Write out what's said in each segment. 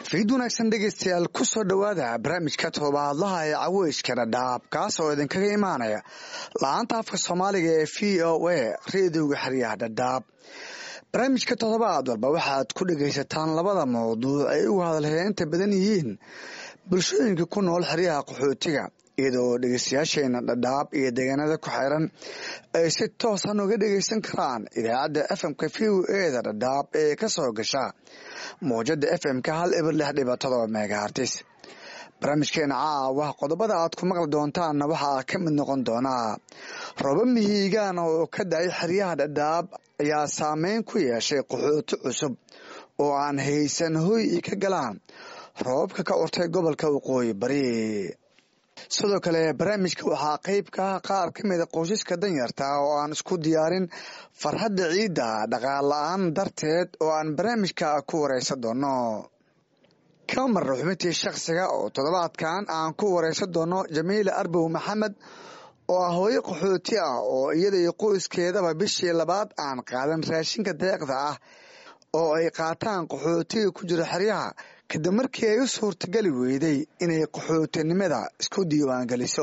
fiid wanaagsan dhegeystayaal ku soo dhowaada barnaamijka toobaadlaha ee caweyska dhadhaab kaas oo idinkaga imaanaya la-aanta afka soomaaliga ee v o a reediyoga xeryaha dhadhaab barnaamijka toddobaad walba waxaad ku dhegaysataan labada mawduuc ay ugu hadalheynta badan yihiin bulshooyinka ku nool xeryaha qaxootiga iyadoo dhegeystayaasheena dhadhaab iyo deegaanada ku xiran ay si toosan uga dhegeysan karaan idaacadda fmka v o eda dhadhaab ee kasoo gasha mawjada fmka hal eber lix dhiba todoba megahartis barnaamijkeena caawa qodobada aad ku maqli doontaanna waxaa ka mid noqon doonaa roba mihiigaan oo ka da-ay xeryaha dhadhaab ayaa saameyn ku yeeshay qaxooti cusub oo aan haysan hoy i ka galaan roobabka ka urtay gobolka waqooyi bari sidoo kale barnaamijka waxaa qeyb ka ah qaar ka mida qoysaska danyarta oo aan isku diyaarin farxadda ciidda dhaqaal la-aan darteed oo aan barnaamijka ku wareysan doono ka marna xubintii shakhsiga oo toddobaadkan aan ku wareysan doono jamiila arbow maxamed oo ah hooyo qaxooti ah oo iyada iyo qoyskeedaba bishii labaad aan qaadan raashinka deeqda ah oo ay qaataan qaxootiga ku jira xeryaha kadib markii ay u suurtageli weyday inay qaxootinimada isku diiwaangeliso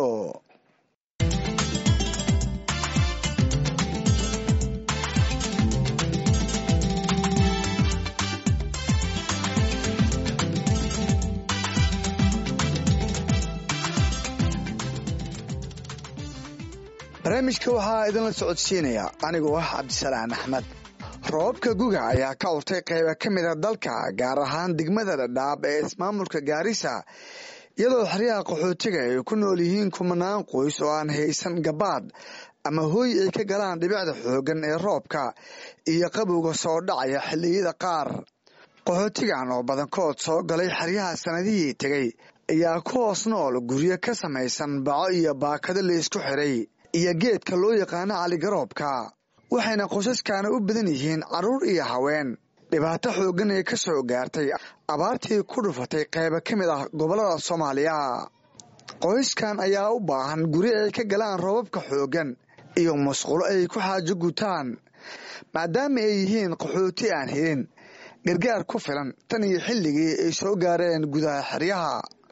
barnaamijka waxaa idinla socodsiinaya anigoo ah cabdisalaan axmed roobabka guga ayaa ka urtay qayba ka mida dalka gaar ahaan degmada dhadhaab ee ismaamulka gaarisa iyadoo xeryaha qaxootiga ay ku nool yihiin kumanaan qoys oo aan haysan gabaad ama hooy ay ka galaan dhibicda xooggan ee roobka iyo qabowga soo dhacaya xilliyada qaar qaxootigan oo badankood soo galay xeryaha sanadihii tegay ayaa ku hoos nool guryo ka samaysan baco iyo baakado laysku xiray iyo geedka loo yaqaano caligaroobka waxayna qoysaskana u badan yihiin carruur iyo haween dhibaato xooggan ee ka soo gaartay abaartii ku dhufatay qayba ka mid ah gobollada soomaaliya qoyskan ayaa u baahan guri ay ka galaan roobabka xooggan iyo musqulo ay ku xaajo gutaan maadaama ay yihiin qaxooti aan helin gargaar ku filan tan iyo xilligii ay soo gaareen gudaha xeryaha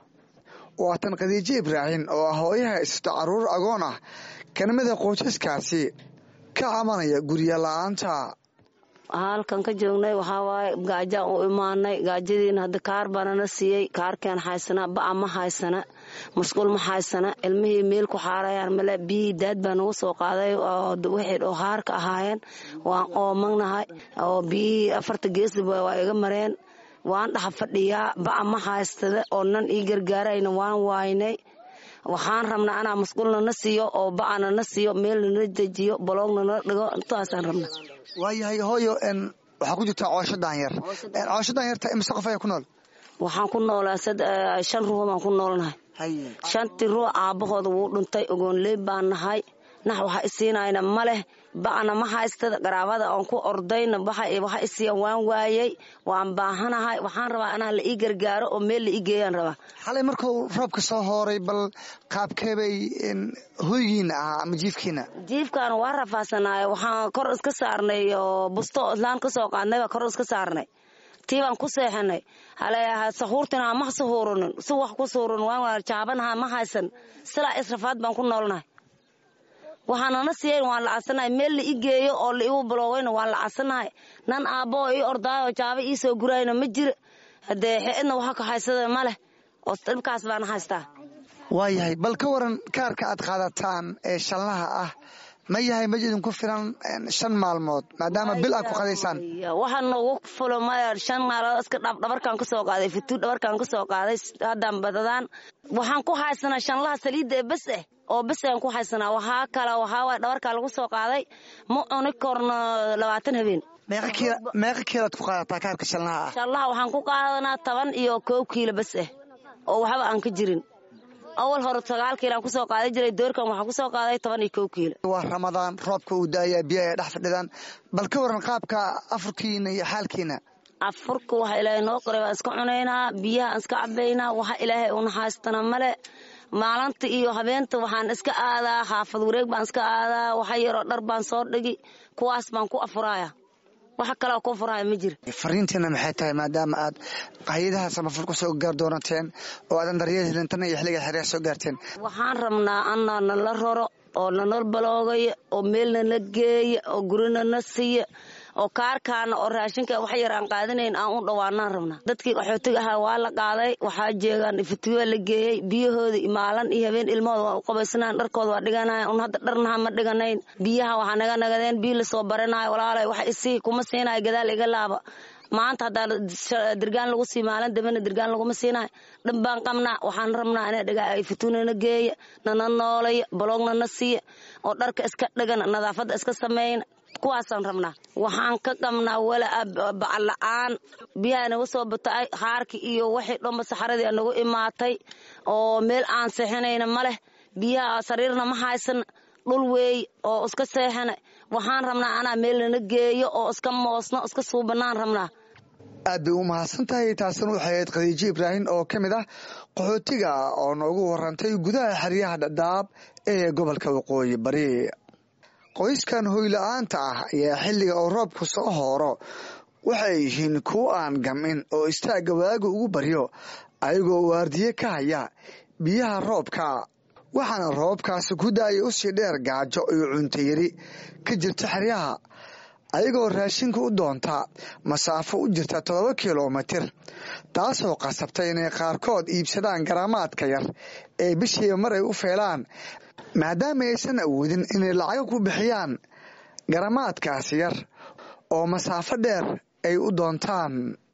waa tan khadiijo ibraahim oo ah hooyaha isto carruur agoon ah kanimada qoysaskaasi ka cabanaya gurya la-aanta halkan ka joognay waxaa waaye gaajaan u imaanay gaajadiina hadda kaar baanana siiyey kaarkeen haysana ba'a ma haysana musqul ma haysana ilmihii meel ku xaarayaan male biyihii daad baa nagu soo qaaday wixii oo haarka ahaayeen waan oomagnahay oo biyihii afarta geesliba waa iga mareen waan dhaxa fadhiyaa ba'a ma haystada oo nan ii gargaarayna waan waaynay waxaan rabnaa anaa musqulna na siiyo oo ba'ana na siiyo meelna na dejiyo baloogna na dhigo intaasaan rabna waayahay hooyo waxaa ku jirtaa coosho daanyar coosho daanyarta imise qof ayaa ku nool waxaan ku noolaa shan ruux baan ku noolnahay shantii ruux aabbahooda wuu dhuntay ogoonleey baan nahay nax waxa isiinayna ma leh ba'na ma haystada garaabada aan ku ordayna waxa isiiyan waan waayey waan baahanahay waxaan rabaa anaa la ii gargaaro oo meel la ii geeyaan rabaa xalay markuu roobka soo hooray bal qaabkeebay hoygiina ahaa ama jiifkiina jiifkaana waa rafaasanaayo waxaan kor iska saarnay oo busto islaan ka soo qaadnay baa kor iska saarnay tii baan ku seexanay hale sahuurtina ma sahuuranin si wax ku suuran waan jaabanaha ma haysan silaa israfaad baan ku noolnahay waxaanana siiyan waan lacasanahay meel la i geeyo oo la igu baloogayna waan lacasanahay nan aabbaoo ii ordaayo jaaba ii soo gurayna ma jira haddee xeedna waxa ka haysada ma leh oo dhibkaas baana haystaa waayahay bal ka waran kaarka aad qaadataan ee shanlaha ah ma yahay mid idinku filan shan maalmood maadaama bil aad ku qadaysaan waxaa noogu fulo maya shan maalood iska dhabarkaan ka soo qaaday fituu dhabarkaan ka soo qaaday haddaan badadaan waxaan ku haysanaa shanlaha saliidda ee bes eh oo bes aan ku haysanaa waxaa kale waxaa waay dhabarkaa lagu soo qaaday ma cuni korno labaatan habeen meeqa kiilaad ku qaadataa kaarka shanlaha ah shanlaha waxaan ku qaadanaa toban iyo koow kiilo bes eh oo waxba aan ka jirin awal hore sagaal kiilaan kusoo qaaday jiray doorkan waxaa kusoo qaaday toban iyo kow kiilo waa ramadaan roobka uu daayaa biyaha ay dhex fadhidaan bal ka waran qaabka afurkiina iyo xaalkiina afurka waxa ilaahay noo qoray waan iska cunaynaa biyahaan iska cabaynaa waxa ilaahay una haystana male maalinta iyo habeenta waxaan iska aadaa xaafad wareeg baan iska aadaa waxa yaroo dhar baan soo dhigi kuwaas baan ku afuraaya waxa kaleo ku furaya ma jira fariintiina maxay tahay maadaama aad hay-adaha samafal kusoo gaar doonateen oo aadan daryeel helin tan iyo xilliga xeryaha soo gaarteen waxaan rabnaa anaa nala raro oo nanal baloogaya oo meel nala geeya oo gurina na siiya oo kaarkaana oo raashinka wax yar aan qaadanayn aan u dhawaanaan rabnaa dadkii qaxootiga ahaa waa la qaaday waxaa jeegaan iftiwa la geeyey biyahooda maalin iyo habeen ilmahooda waa u qabaysanayan dharkooda waa dhiganayan un hadda dharnaha ma dhiganayn biyaha waxaa naga nagadeen biyo lasoo baranayo walaalay wax isii kuma siinayo gadaal iga laaba maanta haddaa dirgaan lagu sii maalin dambena dirgaan laguma siinayo dhan baan qabnaa waxaan rabnaa ina dhiga fituunana geeya nana noolaya baloogna na siiya oo dharka iska dhigana nadaafadda iska sameeyna kuwaasaan rabnaa waxaan ka qabnaa wala bacal la-aan biyaha naga soo batay haarki iyo wixii dhanba saxaradii nagu imaatay oo meel aan seexinayna ma leh biyaha sariirna ma haysana dhul weey oo iska seexana waxaan rabnaa anaa meel nana geeyo oo iska moosno iska suubanaan rabnaa aad bay u mahadsan tahay taasina waxay ahayd khadiijo ibraahim oo ka mid ah qaxootiga oo noogu warantay gudaha xeryaha dhadhaab ee gobolka waqooyi bari qoyskan hoyla-aanta ah ayaa xilliga oo roobku soo hooro waxay yihiin kuwo aan gamin oo istaagga waaga ugu baryo ayagoo waardiye ka haya biyaha roobka waxaana roobkaasi ku daaya usii dheer gaajo iyo cuntayari ka jirta xeryaha ayagoo raashinka u doonta masaafo u jirta toddoba kilomitir taasoo qasabtay inay qaarkood iibsadaan garaamaadka yar ee bishiiba mar ay u feelaan maadaama aysan awoodin inay lacago ku bixiyaan garamaadkaasi yar oo masaafo dheer ay u doontaan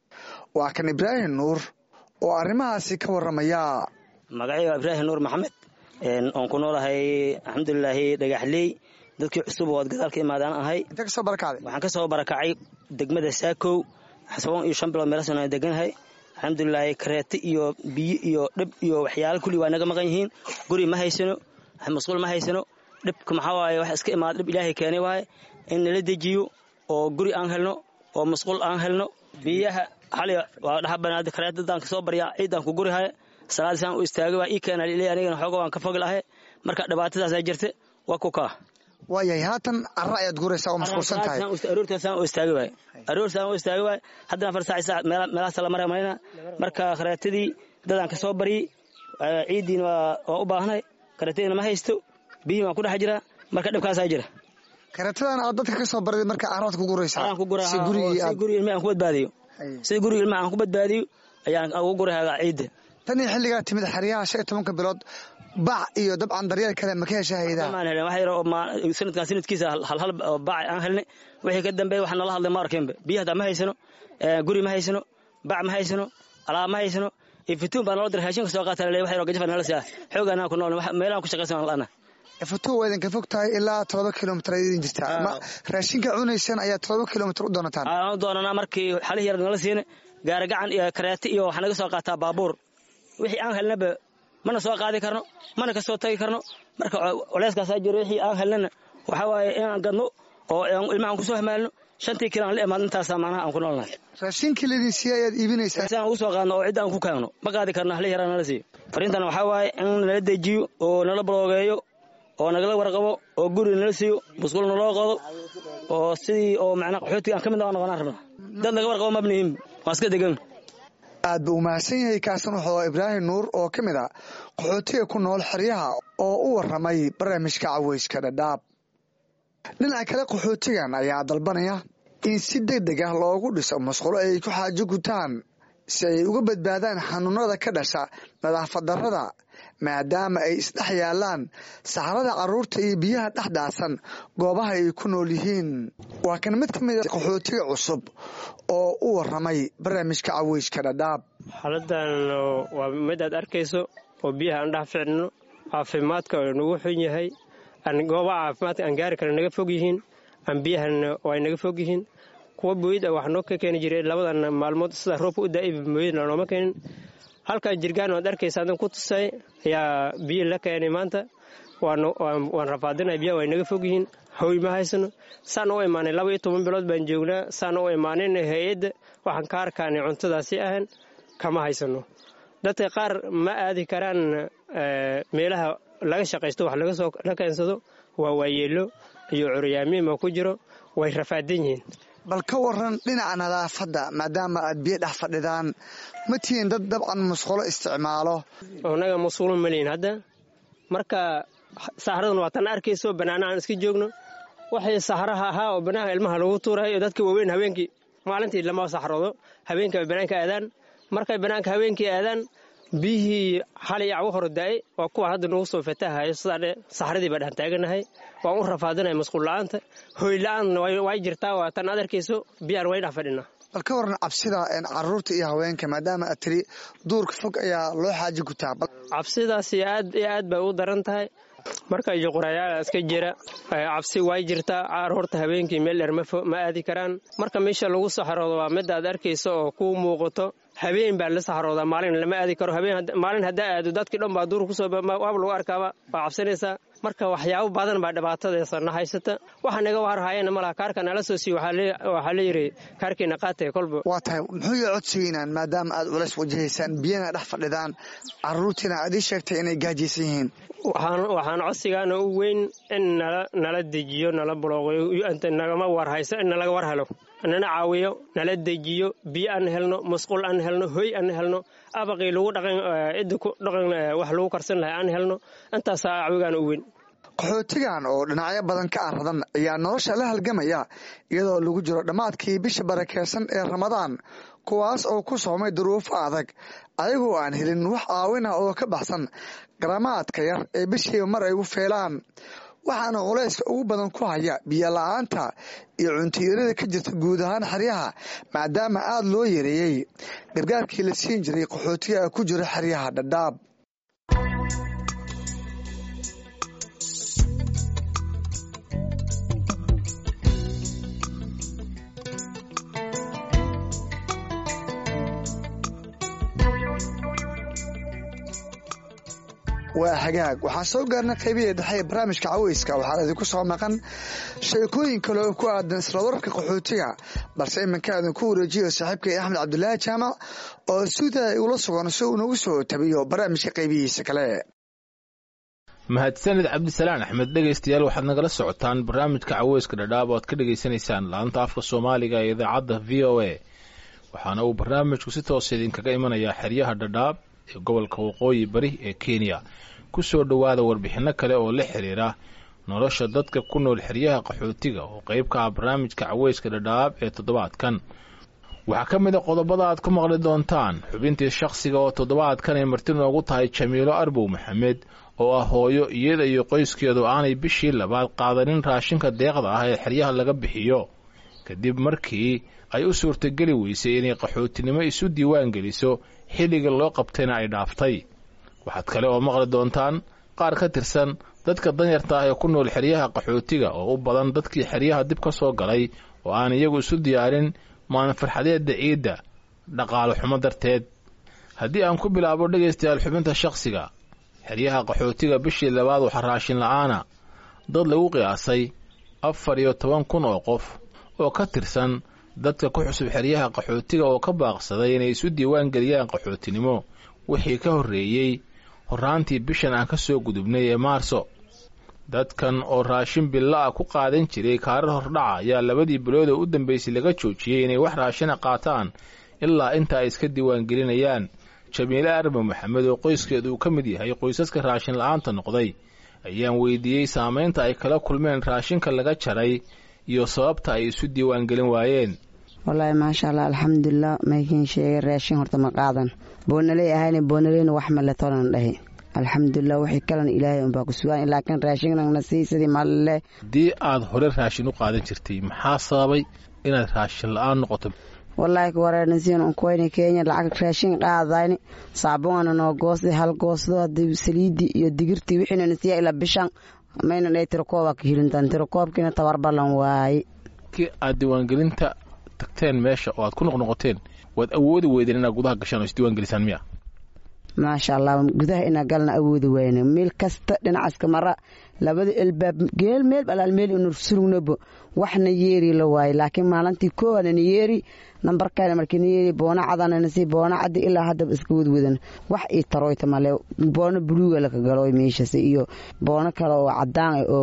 waa kan ibraahim nuur oo arrimahaasi ka warramaya magacayga ibraahim nuur maxamed oon ku noolahay alxamdulilaahi dhagaxley dadkii cusub oo ad gadaal ka imaadaan ahay intee kasoo barakacday waxaan ka soo barakacay degmada saakow xasaboon iyo shan bilood meelasan aan deganahay alxamdulilaahi kareete iyo biyo iyo dhib iyo waxyaala kulli waa naga maqan yihiin guri ma haysano masquul ma haysano dhibka maxaa waaye wax iska imaada dhib ilaahay keenay waaye in nala dejiyo oo guri aan helno oo masquul aan helno biyaha xali waa dhaxabanaada kareetadaan ka soo baryaa ciidaan ku guri haya salaadisaan u istaagay waa ii keena liley anigana xooga waan ka fogi lahay marka dhibaatadaasaa jirta waa ku kaa waayahay haatan carra ayaad guraysaa oo mashquulsan tahay aroortaasaan u istaagi waay aroortaasaan u istaagi waay haddana afar saac saac meelahaas la mara marayna marka kareetadii dadaan ka soo baryey ciiddiina waa u baahnay kareetadiina ma haysto biyihii waan ku dhex jiraa marka dhibkaasaa jira kareetadan aad dadka ka soo barday marka carraad ku guraysaa aan ku guraa si guriga ilmaha aan ku badbaadiyo si guriga ilmaha aan ku badbaadiyo ayaan ugu gurayaa ciidda tan iyo xilligaa timid xeryaha shan iyo tobanka bilood bac iyo dabcan daryeel kale ma ka hesha haydaa maan helin wax yar oo sanadkan sanadkiisa halhal bac aan helnay wixii ka dambeeya wax nala hadlay ma arkinba biyo haddaa ma haysano guri ma haysano bac ma haysano alaab ma haysano ifituun baa nala diray raashinka soo qaata laleeyahay wax yar oo gajafa nala siyaa xoogaan aan ku nool meelaan ku shaqaysan aan la'ana ifituun waa idinka fog tahay ilaa todoba kilomitir ay idin jirtaa ma raashinka cunaysan ayaa todoba kilomitir u doonataan aan u doonanaa markii xalihii yar nala siina gaari gacan iyo kareete iyo waxaa naga soo qaataa baabuur wixii aan helnaba mana soo qaadi karno mana ka soo tagi karno marka culeyskaasaa jiro wixii aan helnana waxaa waaye inaan gadno oo ilmahaan kusoo hamaalno shantii kilo aan la imaadno intaasaa macnaha aan ku noolnahay raashinkii laydin siiya ayaad iibinaysaa si aan ugu soo qaadno oo cidda aan ku kaagno ma qaadi karno hali yaraa nala siiyo fariintan waxaa waaye in nala dejiyo oo nala baloogeeyo oo nagala warqabo oo guri nala siiyo musqul naloo qodo oo sidii oo macnaa qaxootiga aan ka mid noqonaan rabna dad naga warqabo mabnihin waan iska degan aad buu umahadsan yahay kaasan wuxuu ibraahim nuur oo ka mid a qaxootiga ku nool xeryaha oo u waramay barnaamijka caweyska dhadhaab dhinaca kale qaxootigan ayaa dalbanaya in si deg deg ah loogu dhiso masqulo ay ku xaajo gutaan si ay uga badbaadaan xanuunada ka dhasha nadaafad darrada maadaama ay isdhex yaalaan saxarada carruurta iyo biyaha dhex dhaasan goobaha ay ku nool yihiin waa kan mid ka mid a qaxootiga cusub oo u waramay barnaamijka caweyska dhadhaab xaaladan waa mid aad arkayso oo biyaha aan dhex ficnino caafimaadka oo nagu xun yahay goobaha caafimaadka aan gaari kale naga fog yihiin aan biyahana ay naga fog yihiin kuwa booyid ah wax noo ka keeni jiray labadan maalmood sida roobka u daa'ib mooyidna nooma keenin halkan jirgaan waad arkaysa adan ku tusay ayaa biyo la keenay maanta waan rafaadinay biyaha way naga fog yihiin hoy ma haysano saan u imaanay laba iyo toban bilood baan joognaa saan u imaanin hay-adda waxaan ka arkaanay cuntadaasi ahan kama haysano dadka qaar ma aadi karaan meelaha laga shaqaysto wax la keensado waa waayeelo iyo curyaamiima ku jiro way rafaadan yihiin bal ka waran dhinaca nadaafadda maadaama aad biyo dhex fadhidaan ma tihiin dad dabcan musqulo isticmaalo annaga musqulo malihin hadda marka saxraduna waa tan arkayso bannaana aan iska joogno waxay saxraha ahaa oo bannaanka ilmaha lagu tuurayo dadka waaweyn habeenkii maalintii lama saxroodo habeenkii ay bannaanka aadaan markay bannaanka habeenkii aadaan biyihii xalay cawo hore daa'ay waa kuwa hadda nagu soo fatahayo sidaadhe saxradii baa dhex taaganahay waan u rafaadinaya masquul la'aanta hoy la'aanna way jirtaa waa tan adarkayso biyaan way dhex fadhinaa bal ka waran cabsida caruurta iyo haweenka maadaama aad tiri duurka fog ayaa loo xaaji gutaa cabsidaasi aad iyo aad bay u daran tahay marka juqurayaal iska jira cabsi way jirtaa caruurta habeenkii meel dheer ma aadi karaan marka meesha lagu saxroodo waa mid aad arkayso oo kuu muuqato habeen baa la saxroodaa maalin lama aadi karo maalin haddaa aado dadkii dhan baa duur kusoo waab lagu arkaaba waa cabsanaysaa marka waxyaabo badan baa dhibaatadeesa na haysata waxa naga warhayana malaha kaarka nala soo siiy waxaa la yidhi kaarkiina qaatay kolba waa tahay muxuu ya codsigeynaan maadaama aad culays wajahaysaan biyana dhex fadhidaan caruurtiina aad ii sheegtay inay gaajaysan yihiin waxaan codsigaana u weyn in nala dejiyo nala bulooqyo nagama warhayso in nalaga war helo nana caawiyo nala dejiyo biyo aan helno musqul aan helno hoy aan helno abaqii lagu dhaqan cidda ku dhaqan wax lagu karsan lahay aan helno intaasaa cawigaana u weyn qaxootigan oo dhinacyo badan ka aradan ayaa nolosha la halgamaya iyadoo lagu jiro dhammaadkii bisha barakeysan ee ramadaan kuwaas oo ku soomay duruufo adag ayagoo aan helin wax caawin ah oo ka baxsan garamaadka yar ee bishiiba mar ay u feelaan waxaana culayska ugu badan ku haya biyo la-aanta iyo cuntiyarada ka jirta guud ahaan xeryaha maadaama aada loo yareeyey gargaarkii la siin jiray qaxootiga ku jira xeryaha dhadhaab waa hagaag waxaan soo gaarnay qaybihii dhexe ee barnaamijka caweyska waxaa idinku soo maqan sheekooyin kale oo ku aadan isla wararka qaxootiga balse iminka idinku wareejiyo saaxiibkay axmed cabdulaahi jaamac oo suuda ula sugan si uu nagu soo tabiyo barnaamijka qaybihiisa kale mahadsanid cabdisalaan axmed dhegaystayaal waxaad nagala socotaan barnaamijka caweyska dhadhaab oo aad ka dhegaysanaysaan laanta afka soomaaliga ee idaacadda v o a waxaana uu barnaamijku si toosa idinkaga imanayaa xeryaha dhadhaab ee gobolka waqooyi bari ee kenya ku soo dhowaada warbixinno kale oo la xiriira nolosha dadka ku nool xeryaha qaxootiga oo qayb ka ah barnaamijka caweyska dhadhaab ee toddobaadkan waxaa ka mid a qodobada aad ku maqli doontaan xubintii shakhsiga oo toddobaadkan ay marti noogu tahay jamiilo arbow maxamed oo ah hooyo iyada iyo qoyskeedu aanay bishii labaad qaadanin raashinka deeqda ah ee xeryaha laga bixiyo kadib markii ay u suurtageli weysay inay qaxootinimo isu diiwaan geliso xilliga loo qabtayna ay dhaaftay waxaad kale oo maqli doontaan qaar ka tirsan dadka danyarta ah ee ku nool xeryaha qaxootiga oo u badan dadkii xeryaha dib ka soo galay oo aan iyagu isu diyaarin maalin farxadeedda ciidda dhaqaale xumo darteed haddii aan ku bilaabo dhegaystayaal xubinta shakhsiga xeryaha qaxootiga bishii labaad waxa raashin la'aana dad lagu qiyaasay afar iyo toban kun oo qof oo ka tirsan dadka ku xusub xeryaha qaxootiga oo ka baaqsaday inay isu diiwaan geliyaan qaxootinimo wixii ka horreeyey horraantii bishan aan ka soo gudubnay ee maarso dadkan oo raashin billa ah ku qaadan jiray kaarar hordhaca ayaa labadii bilood oo u dambaysay laga joojiyey inay wax raashina qaataan ilaa inta ay iska diiwaangelinayaan jamiile arba maxamed oo qoyskeedu uu ka mid yahay qoysaska raashin la'aanta noqday ayaan weydiiyey saamaynta ay kala kulmeen raashinka laga jaray iyo sababta ay isu diiwaangelin waayeen wallaahi maasha allah alxamdulilah maykiin sheegay raashin horta ma qaadan boonaley ahayna boonaleyna wax male tolan dhahi alxamdulilah wixii kalena ilaahay unbaa ku sugaan laakiin raashinnagna sii sidii malele haddii aad hore raashin u qaadan jirtay maxaa sababay inaad raashin la-aan noqoto wallaahi kuwareernasiin unkuwayna kenya lacag raashin qaadayni saabuana noo goosday hal goosdo hadii saliidii iyo digirtii wixiinana siiya ilaa bishan mayna dhay tirakooba ka hilintaan tirakoobkiina tabar ballan waaye markii aad diiwaangelinta tagteen meesha oo aad ku noqnoqoteen waad awoodi weydeen inaad gudaha gashaan oo isdiiwaangelisaan miya maasha allah gudaha inaa galna awoodi wayne meel kasta dhinacaska mara labada elbaab geel meel alaal meel inu sulugnobo waxna yeeri la waaye laakiin maalintii koowaadana yeeri nambarkana markiina yeeri boona cadanana si boona cadi ilaa haddaba iska wadwadan wax ii taroyta male boona buluuga laka galo meeshas iyo boono kale oo cadaan oo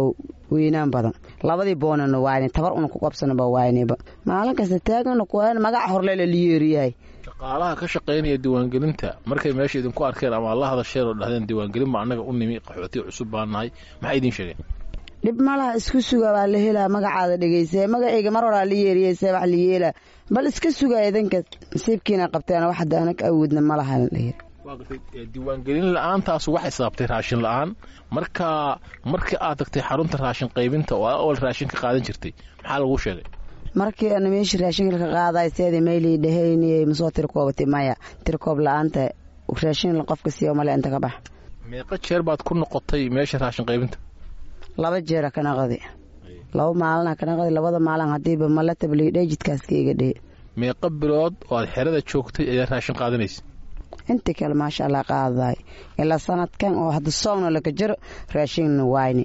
weynaan badan labadii boonana waayne tabar una ku qabsanaba waayneba maalin kasta taagana kuwan magac horlela liyeeriyahay shaqaalaha ka shaqaynaya diiwaangelinta markay meesha idinku arkeen ama la hadasheen oo dhahdeen diiwaangelin ba annaga u nimi qaxootiga cusub baan nahay maxay idiin sheegeen dhib malaha isku suga baa la helaa magacaada dhegeysa magacayga mar horaa la yeeriyeysa wax la yeelaa bal iska suga idinka nasiibkiina qabteen wax hadda anag awoodna malaha la yiri diiwaangelin la-aantaas waxay sababtay raashin la-aan marka markii aad tagtay xarunta raashin qaybinta oo awal raashin ka qaadan jirtay maxaa lagu sheegay markii ana meesha raashinka ka qaaday seeda meylii dhahaynayay masoo tirkoobatay maya tirkoob la-aanta raashin qofka siiyo male inta ka bax meeqa jeer baad ku noqotay meesha raashin qaybinta laba jeera ka naqdi laba maalina ka naqdi labada maalin hadiiba mala tabliidhe jidkaas ka iga dhee meeqa bilood oo aad xerada joogtay ayaa raashin qaadanaysa intii kale maasha allah qaadaay ilaa sanadkan oo hadda soogna laga jiro raashinna waayni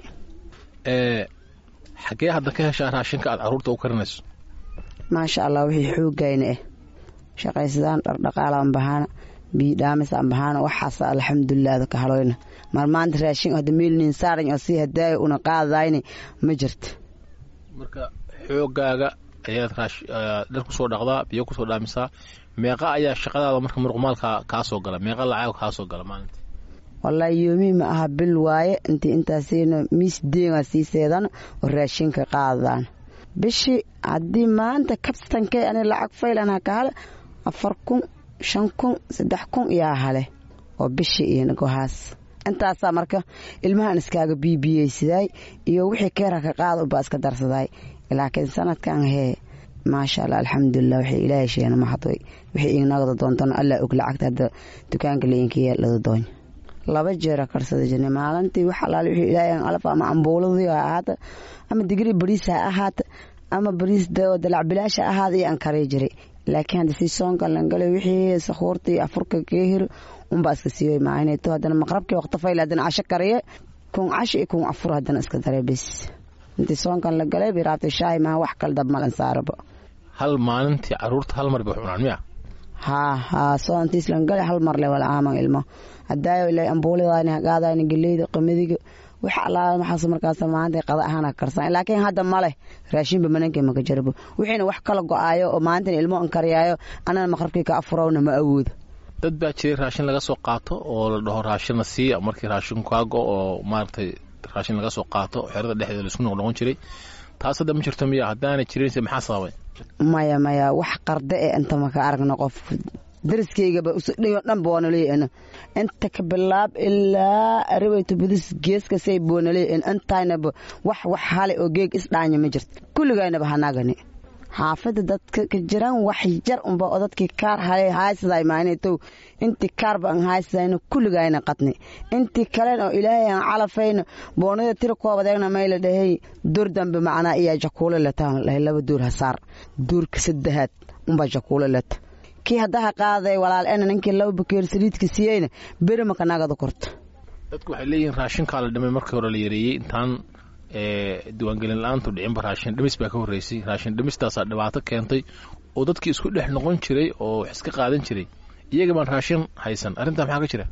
xaggee hadda ka heshaa raashinka aad caruurta u karinayso maasha allah wixii xoogayna ah shaqaysadaan dhardhaqaalaan bahaana biidhaamisaan bahaana waxaas alxamdulilah ka haloyna mar maanta raashin hadda meelnin saaran oo sii hadaayo una qaadayni ma jirta marka xoogaaga ayaad dhar kusoo dhaqdaa biyo kusoo dhaamisaa meeqa ayaa shaqadaada marka muruqmaalka kaa soo gala meeqa lacag kaa soo gala maalinta wallaahi yoomii ma aha bil waaye intii intaasina miis deegaa sii seedan oo raashinka qaadaan bishii haddii maanta kabstankay ani lacag faylanha ka hale afar kun shan kun saddex kun yaa hale oo bishii iyo gohaas intaasaa marka ilmahan iskaaga biibiyeysidaay iyo wixii keera ka qaada ubaa iska darsaday laakiin sanadkan hee maasha allah alxamdulilah waxay ilaahay sheena maxadoy wixii inagada doontana allah og lacagta hadda dukaanka leinkiya lada doonya laba jeera karsada jirnay maalintii wax alaal wixii ilaahay alaf ama ambuuladii ha ahaata ama digri bariis ha ahaata ama bariis dalac bilaasha ahaada iyo aan kari jiray laakiin hadda si soonka langalay wixii sakhuurtii afurka keehir unbaa iska siiyoy maahineeto haddana maqrabkii waqti fayl haddana casho kariye kun casho iyo kun afur haddana iska daray bis intii soonkan la galay biraabtay shaahi maaha wax kale dab malan saaraba hal maalintii caruurta hal mar bay cunaan miya haa haa soontiis lan galay hal mar le wala aaman ilmo hadaayo ilaa ambuuladayni hagaadayni geleyda qamadiga wax allaala maxaas markaas maanta qada ahaan karsan laakiin hadda male raashinba mananka maka jarabo wixiina wax kala go-aayo oo maalintan ilmo an kariyaayo anana maqrabkii ka afurowna ma awoodo dad baa jiray raashin laga soo qaato oo la dhaho raashinna siiya markii raashin kaago oo maaragtay raashin laga soo qaato xerada dhexdeeda laisku noqnoqon jiray taas hadda ma jirto miya haddaanay jirinse maxaa sababay maya maya wax qarda e inta maka aragna qof dariskaygaba usudhayo dhan boonaleyn inta ka bilaab ilaa arabeyto budis geeskasay boonaleyn intaynaba wax wax hale oo geeg isdhaanya ma jirto kulligaynaba hanagani xaafada dadka ka jiraan wax jar unba oo dadkii kaar hale haaysaday maalintow intii kaarba aan haaysadayna kulligayna qadni intii kalen oo ilaahay aan calafayna boonada tira koobadeegna mayla dhahay dur dambe macnaa iyaa jakuulo lataan dhahay laba duur hasaar duurka saddexaad unbaa jakuulo lata kii haddaha qaaday walaal ena ninkii laba bakeer saliidka siiyeyna beri maka nagada korta dadku waxay leeyihiin raashinkaa la dhimay markii hore la yareeyey intaan diiwaangelin la-aantu dhicinba raashin dhimis baa ka horreysay raashin dhimistaasaa dhibaato keentay oo dadkii isku dhex noqon jiray oo wax iska qaadan jiray iyaga baan raashin haysan arrintaa maxaa ka jira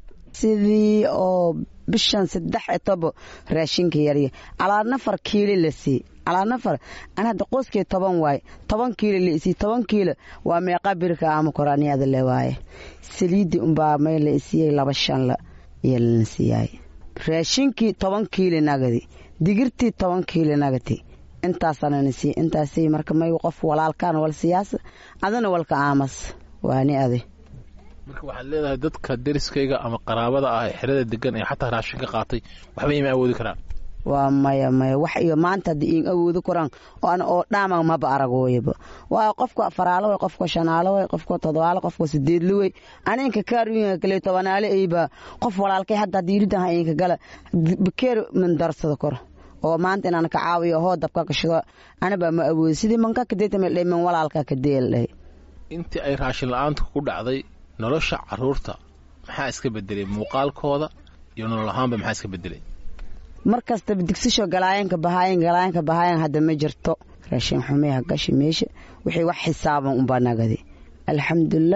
sidii oo bishan saddex etobo raashinka yarya calaa nafar kiili la sii calaa nafar an hadda qoyskii toban waaye toban kiilo la isii toban kiilo waa meeqa birka ama koraaniyada le waaye saliidii unbaa may la isiiyey laba shanla iyo lana siiyaay raashinkii toban kiili nagadi digirtii toban kiili nagati intaasanana sii intaasii marka may qof walaalkaan wal siyaasa adana walka aamas waani adi marka waxaad leedahay dadka deriskayga ama qaraabada ah ee xerada degan ee xataa raashin ka qaatay waxba ima awoodi karaan waa maya maya wax iyo maanta hadda iin awoodi karaan oan oo dhaama maba aragooyaba waayo qofka afaraalo way qofka shanaalo way qofka todobaalo qofka sideedlo way aninka kaarwiinka kale tobanaale ayba qof walaalkay hadda haddii iridaha inka gala bakeer man darsada kor oo maanta inaan ka caawiyo hoo dabka kashido anaba ma awoodi sidii manka kadeetamel man walaalka kadeel dhahay intii ay raashin la-aanta ku dhacday nolosha caruurta maxaa iska bedelay muuqaalkooda iyo nolol ahaanba maxaa iska bedelay mar kastaba digsisho galaayanka bahaayan galaayanka bahaayan hadda ma jirto raashin xumeha gashi meesha wixii wax xisaaban unbaa nagadi alxamdulilah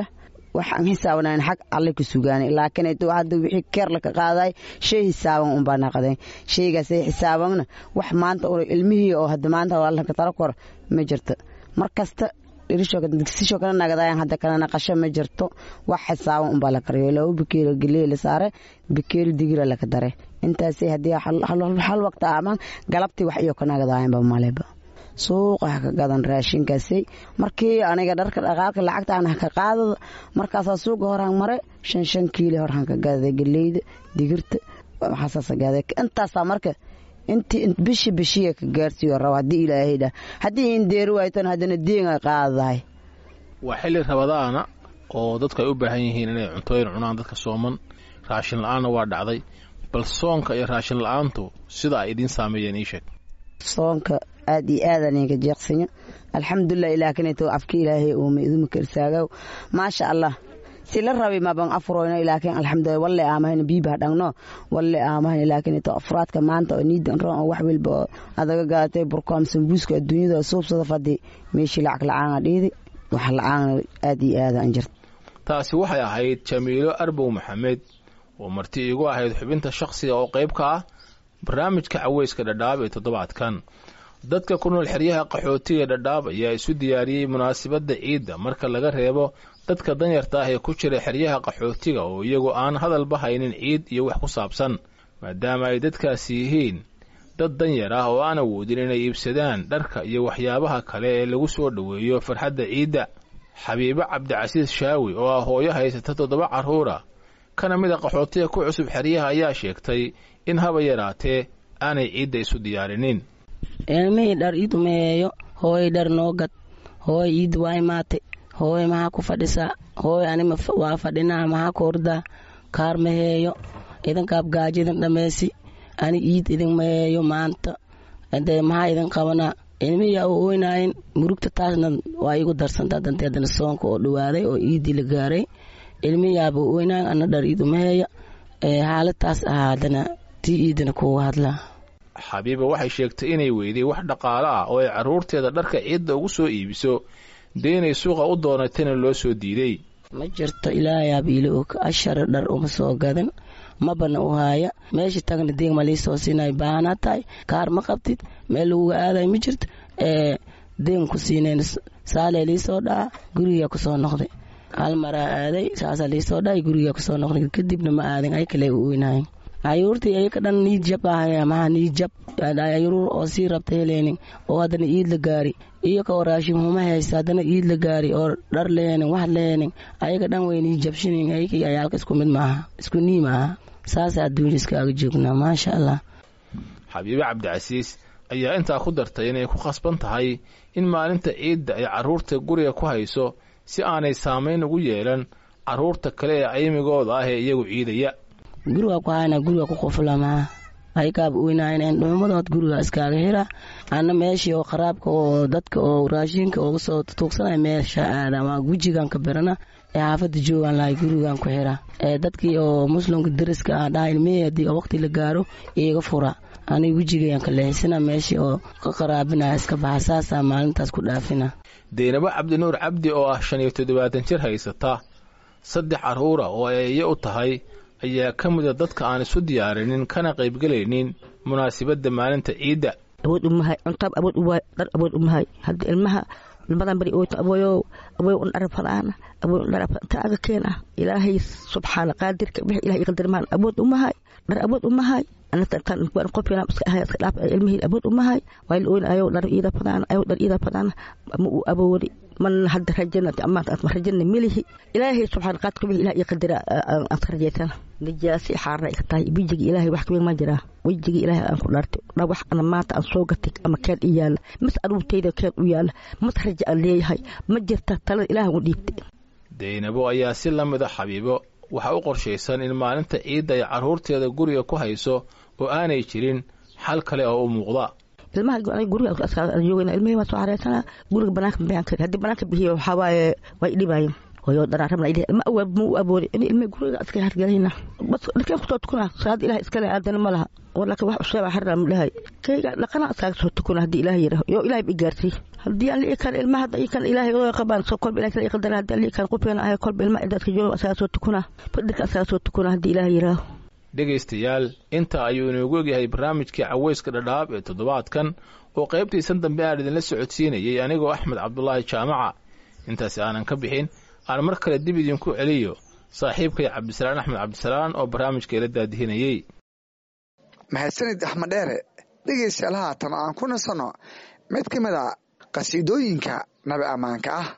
waxaan xisaabanayn xag alle ku sugaanay laakiin hadda wixii keer laka qaaday shay xisaaban unbaa naqdeen shaygaasay xisaabanna wax maanta ilmihii oo hadda maanta laka tala kor ma jirto mar kasta digsisho kala nagadayan hadda kala naqasho ma jirto wax xisaaban unbaa la kariyo laba bakeeri geley la saare bakeeri digira laka dare intaasay haddii hal waqti aman galabtii wax iyo ka nagadayanba maleba suuqa ha ka gadan raashinkaasay markii aniga dharka dhaqaalka lacagtaan ha ka qaadada markaasaa suuqa horaan mare shan shan kiili horaan ka gadada geleyda digirta waxaasaasagada intaasaa marka intii bishi bishiya ka gaarsiiyo raba haddii ilaahay dhah haddii in deeri waaytan haddana deenga qaadadahay waa xilli rabadaana oo dadku ay u baahan yihiin inay cuntooyin cunaan dadka sooman raashin la-aanna waa dhacday bal soonka iyo raashin la-aantu sida ay idiin saameeyeen ii sheeg soonka aad iyo aadaan inka jeeqsanya alxamdulilah ilaakineto afka ilaahay uuma idumaka irsaagow maasha allah si la rabay maban afroyno ilaakin alxamdulilah walle aamahan biiba dhangno walle aamahan ilaakineto afraadka maanta oo niidan ron oo wax walba oo adaga gaatay burkoom sambuuska adduunyada suubsada fadi meeshii lacag la-aana dhiidi wax la-aana aad iyo aadaan jirta taasi waxay ahayd jamiilo arbow maxamed oo marti iigu ahayd xubinta shakhsiga oo qayb ka ah barnaamijka caweyska dhadhaab ee toddobaadkan dadka ku nool xeryaha qaxootiga dhadhaab ayaa isu diyaariyey munaasabadda ciidda marka laga reebo dadka danyarta ah ee ku jira xeryaha qaxootiga oo iyagu aan hadalba haynin ciid iyo wax ku saabsan maadaama ay dadkaasi yihiin dad danyar ah oo aan awoodin inay iibsadaan dharka iyo waxyaabaha kale ee lagu soo dhoweeyo farxadda ciidda xabiibo cabdicasiis shaawi oo ah hooyo haysata toddoba carruura kana mid a qaxootiga ku cusub xeryaha ayaa sheegtay in haba yaraatee aanay ciidda isu diyaarinin ilmihii dhar ii dumeeyo hooyay dhar noo gad hooy iid waa imaatay hooy maxaa ku fadhisaa hooy anima waa fadhinaa maxaa ku ordaa kaar maheeyo idinkaab gaajo idin dhammaysi ani iid idin maheeyo maanta dee maxaa idin qabanaa ilmihiyaa u oynaayin murugta taasna waa iigu darsantaa danteedana soonka oo dhawaaday oo iidii la gaaray ilmihiyaaba u oynaayin ana dhar iid umaheeya xaaladaas ahaa haddana tii iidina kuuga hadlaa xabiiba waxay sheegtay inay weyday wax dhaqaale ah oo ay carruurteeda dharka ciidda ugu soo iibiso dee inay suuqa u doonatayna loo soo diiday ma jirto ilaahayaaba ila og ashara dhar uma soo gadan mabana u haaya meesha tagna deeg ma liisoo siinay baahanaa tahay kaar ma qabtid meel laguga aaday ma jirto ee deeg ku siinayn saalee liisoo dhaca gurigaa kusoo noqday hal maraa aaday saasaa liisoo dhacay gurigaa kusoo noqday kadibna ma aadin ay kale u oynaayeen ayuurtii ayaka dhan niid jab ahaya maxaa niid jab ayuur oo sii rabta heleenin oo haddana iid la gaari iyo ka raashin huma haysta haddana iid la gaari oo dhar leheenin wax leheenin ayaga dhan way niid jabshinin ayakii ayaalka isku mid maaha isku nii maaha saasa adduunya iskaaga joognaa maasha allah xabiibe cabdicasiis ayaa intaa ku dartay inay ku khasban tahay in maalinta ciidda ay carruurta guriga ku hayso si aanay saamayn ugu yeelan carruurta kale ee aymigooda ah ee iyagu ciidaya guriga ku hayna guriga ku quflamaa aykaaba oynaayeen dhuumadood guriga iskaaga hira ana meeshii oo qaraabka oo dadka oo raashinka uga soo tuugsanaya meesha aada waa wejigan ka birana ee xaafada joogaan lahay gurigan ku xira ee dadkii oo muslimka dariska ah dhaha ilmihii haddii waqti la gaaro iiga fura aniga wejigayan ka leexisana meeshii oo ka qaraabinaya iska baxa saasaa maalintaas ku dhaafina deynabo cabdinuur cabdi oo ah shan iyo toddobaatan jir haysata saddex carruura oo ay iyo u tahay ayaa ka mida dadka aan isu diyaarinin kana qaybgelaynin munaasabadda maalinta ciidda awood umahay cuntaab awood uwaay dhar awood umahay hadda ilmaha ilmadan bari ooyto aboyow aboy un dhar falaana aboy un dhar taaga keena ilaahay subxaana qaadirka wixii ilahay qadirmaan awood umahay dhar awood umahay anatan qofkina iska ahay iska dhaaf ilmihii awood umahay waa la ooyn ayow dhar iida fadaana ayow dhar iida fadaana ma uu awoodi man hadda rajana amaanta aad rajana milihi ilaahay subxaana qaadirka wixii ilahay qadira aad ka rajaysana nijaasi xaarna iska tahay wejiga ilaahay wax kaweyn ma jiraa wejiga ilaahay aan ku dhaartay dha wax ana maanta aan soo gatay ama keen i yaala mas aruurtayda keen u yaala mas raja aan leeyahay ma jirta talada ilaahay u dhiibtay deynabo ayaa si la mid a xabiibo waxaa u qorshaysan in maalinta ciidda ay carruurteeda guriga ku hayso oo aanay jirin xal kale oo u muuqda ilmaha guriga joogana ilmihii waa soo xareysana guriga banaanka bixin kari haddii banaanka bixiyo waxaa waaye way dhibaayeen hooyo dhanaa rabna ilahi ilma awaab ma u aboori in ilma guriga iska hargelayna bas dharkeen kusoo tukuna salaada ilaah iskale aadana ma laha walaakin wax usheeba harra ma dhahay kayga dhaqana iskaaga soo tukuna haddii ilaah yiraho yo ilaah ba igaarsay haddii aan li'i kan ilma hadda ikan ilaahay oo qabaan soo kolba ilaah kala iqadara haddii aan li'i kan qufeena ahay kolba ilma cidaadka jooga iskaga soo tukuna fadhirka iskaga soo tukuna haddii ilaah yiraaho dhegaystayaal inta ayuu inoogu egyahay barnaamijkii caweyska dhadhaab ee toddobaadkan oo qaybtiisan dambe aan idinla socodsiinayay anigoo axmed cabdulaahi jaamaca intaasi aanan ka bixin aan mar kale dib idinku celiyo saaxiibkay cabdisalaan axmed cabdisalaan oo barnaamijka ila daadihinayey mahadsanid axmed dheere dhegaystayaal haatan aan ku nasanno mid ka mid a qasiidooyinka nabi ammaanka ah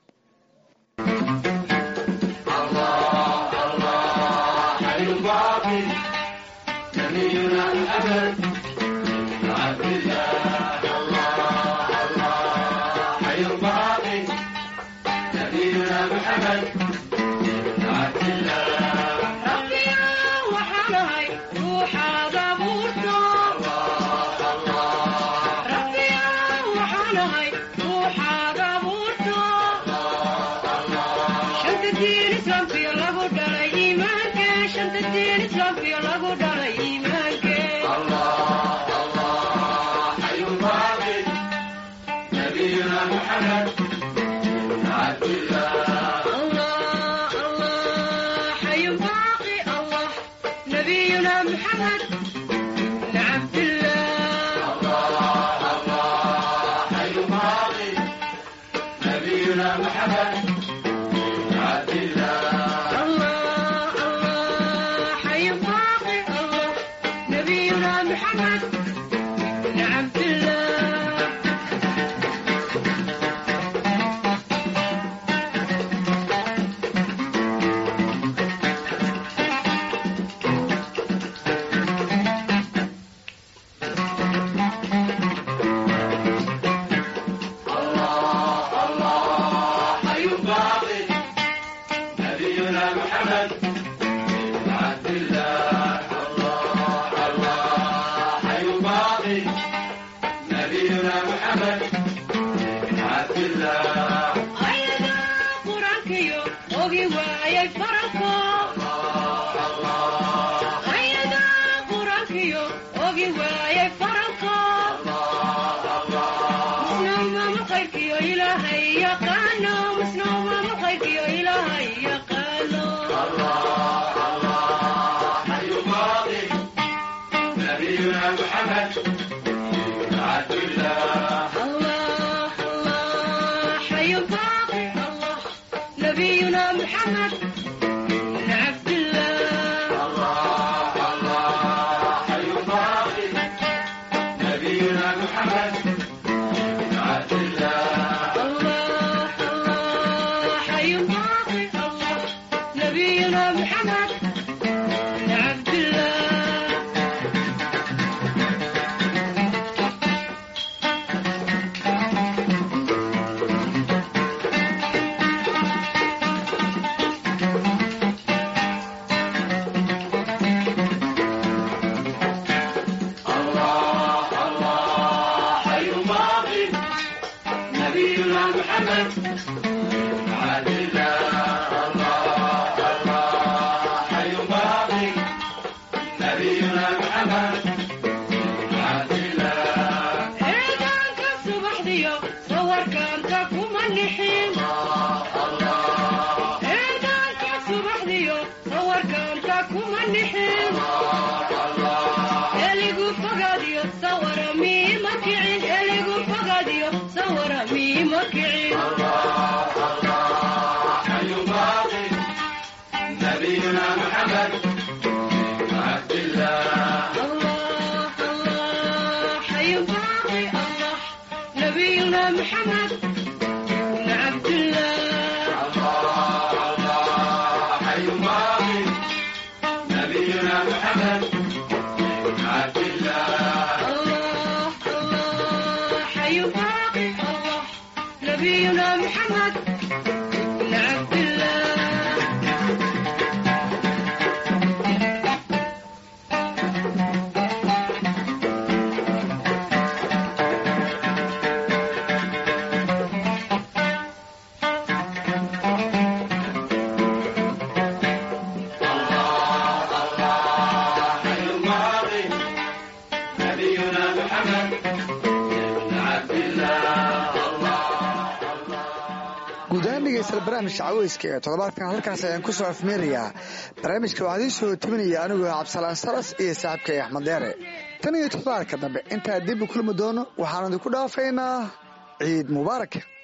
guud ahaan dhegeystayaal barnaamijka caweyska ee toddobaadkan halkaas ayaan ku soo afmeerayaa barnaamijka waxaa idiin soo tabinaya anigoo cabdisalaan salas iyo saaxiibkay axmed deere tan iyo toddobaadka dambe intaa dib u kulmi doono waxaan idinku dhaafaynaa ciid mubaarak